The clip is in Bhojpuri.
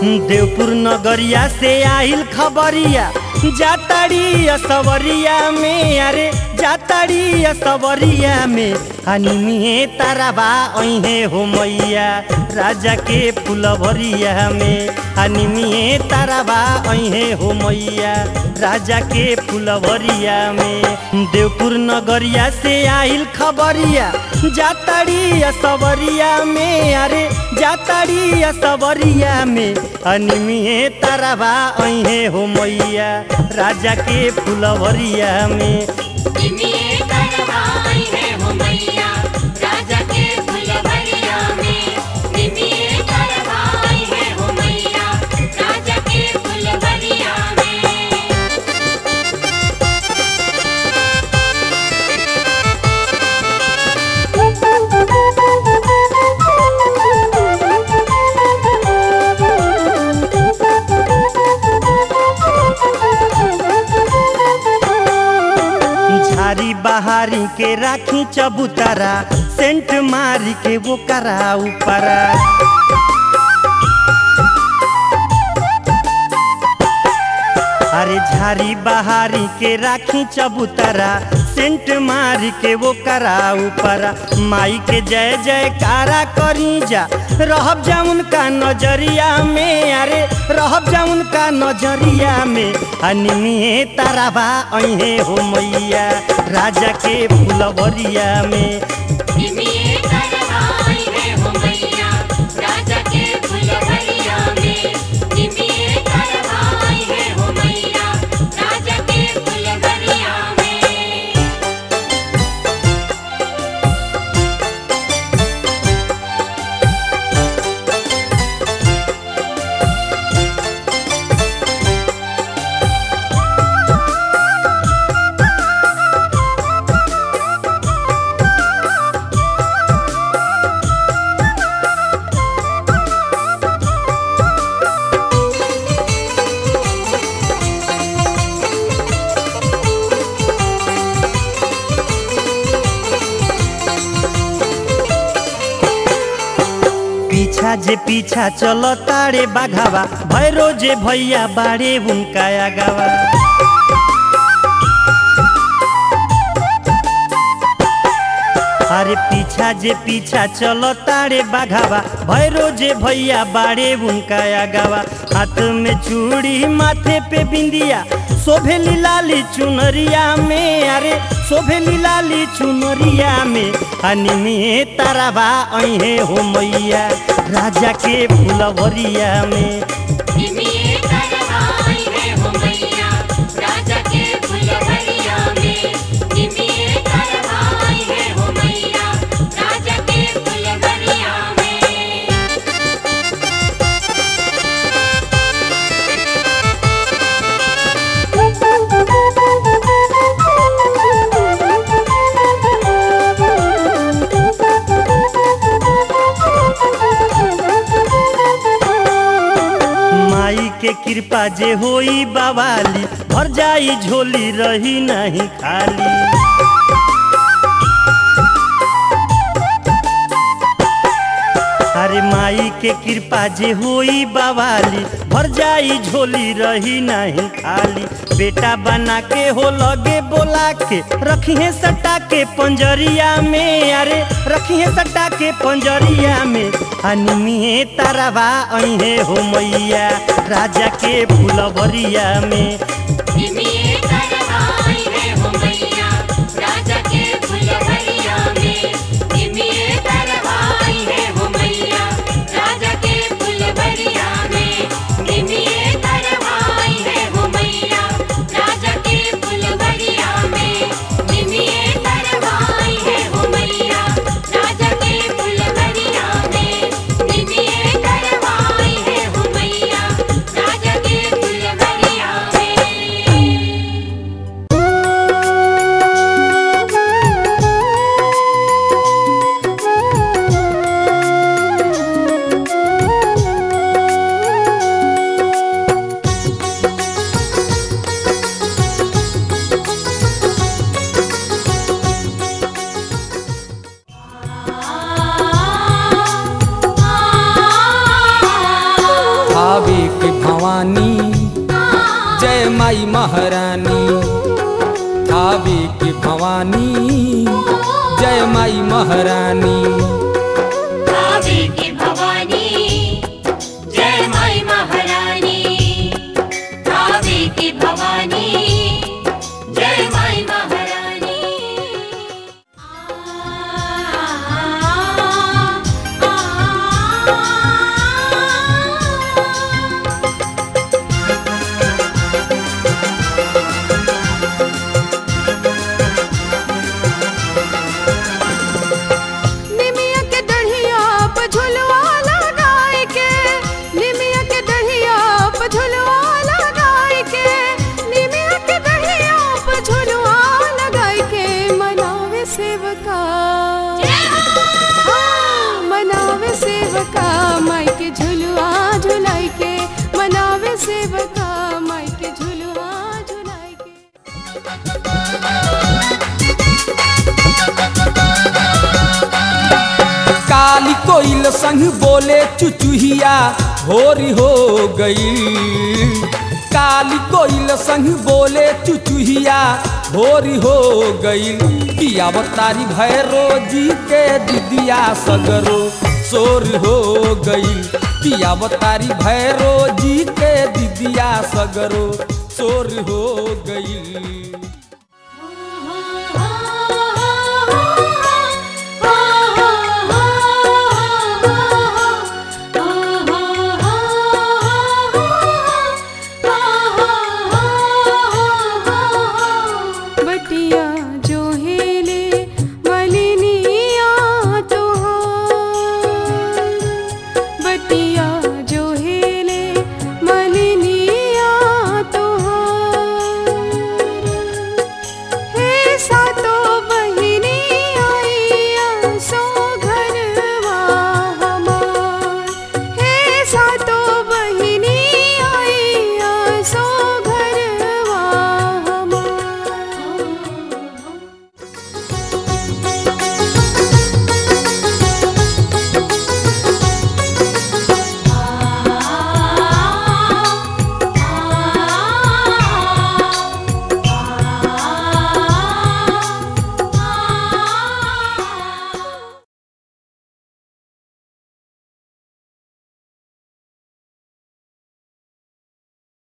देवपुर नगरिया से आइल खबरिया जाताड़ी असवरिया में अरे जाताड़ी असवरिया में अनिमिए ताराबा अहे हो मैया राजा के फुलवरिया में अनिमिए ताराबा अहे हो मैया राजा के फुलवरिया में देवपुर नगरिया से आइल खबरिया जाताड़ी असवरिया में अरे जाताड़ी असवरिया में अनिमिए ताराबा अहे हो मैया राजा के फुलवरिया में निमिये करवाई है हो मैया राजा के फुलवरिया में निमिये करवाई है हो मैया राजा के फुलवरिया में झारी बहारी के राखी चबूतरा सेंट मारी के वो करा ऊपरा अरे झारी बहारी के राखी चबूतरा सेंट मारी के वो करा ऊपरा माई के जय जयकारा करी जा रहब जाउन का नजरिया में अरे रहब जाउन का नजरिया में अनिमिए ताराबा अहे हो मैया राजा के फुलवरिया में निमिये करवाई है हो मैया राजा के फुलवरिया में निमिये करवाई है हो मैया राजा के फुलवरिया में पीछा जे पीछा चलो तारे बाघावा भैरो जे भैया बाड़े उनका आगावा अरे पीछा जे पीछा चलो तारे बाघावा भैरो जे भैया बाड़े उनका आगावा हाथ में चूड़ी माथे पे बिंदिया शोभेली लाली चुनरिया में अरे शोभेली लाली चुनरिया में अनिमिए ताराबा अहे हो मैया राजा के फुलवरिया में निमिये करवाई है हो मैया राजा के फुलवरिया में निमिये करवाई है हो मैया राजा के फुलवरिया में माई के कृपा जे होई बावाली भर जाई झोली रही नहीं खाली अरे माई के कृपा जे होई बावाली भर जाई झोली रही नहीं खाली बेटा बना के हो लगे बोला के रखिए सटा के पंजरिया में अरे रखिए सटा के पंजरिया में अनिमिए ताराबा अहे हो मैया राजा के फुलवरिया में निमिये करवाई है हो मैया राजा के फुलवरिया में निमिये करवाई है हो मैया राजा के फुलवरिया में निमिये करवाई है हो मैया राजा के फुलवरिया में निमिये करवाई है हो मैया राजा के फुलवरिया में निमिये करवाई है हो मैया राजा के फुलवरिया में के भवानी जय माई महारानी थावे के भवानी जय माई महारानी भावे की भवानी जय माई महारानी भावे की भवानी जय माई महारानी निमिया के दढ़िया पे झुलवा लगाए के निमिया के दढ़िया पे झुलवा लगाए के निमिया के दढ़िया पे झुलवा लगाए के मनावे सेवका हाँ, मनावे सेवका माई के झुलवा झुलाई के मनावे सेवका माई के झुलवा झुलाई के काली कोइल संग बोले चुचुहिया भोरी हो गई काली कोइल संग बोले चुचुहिया भोरी हो गई पिया तारी भैरो जी के दिदिया सगरो सोर हो गई पिया तारी भैरो जी के दिदिया सगरो सोर हो गई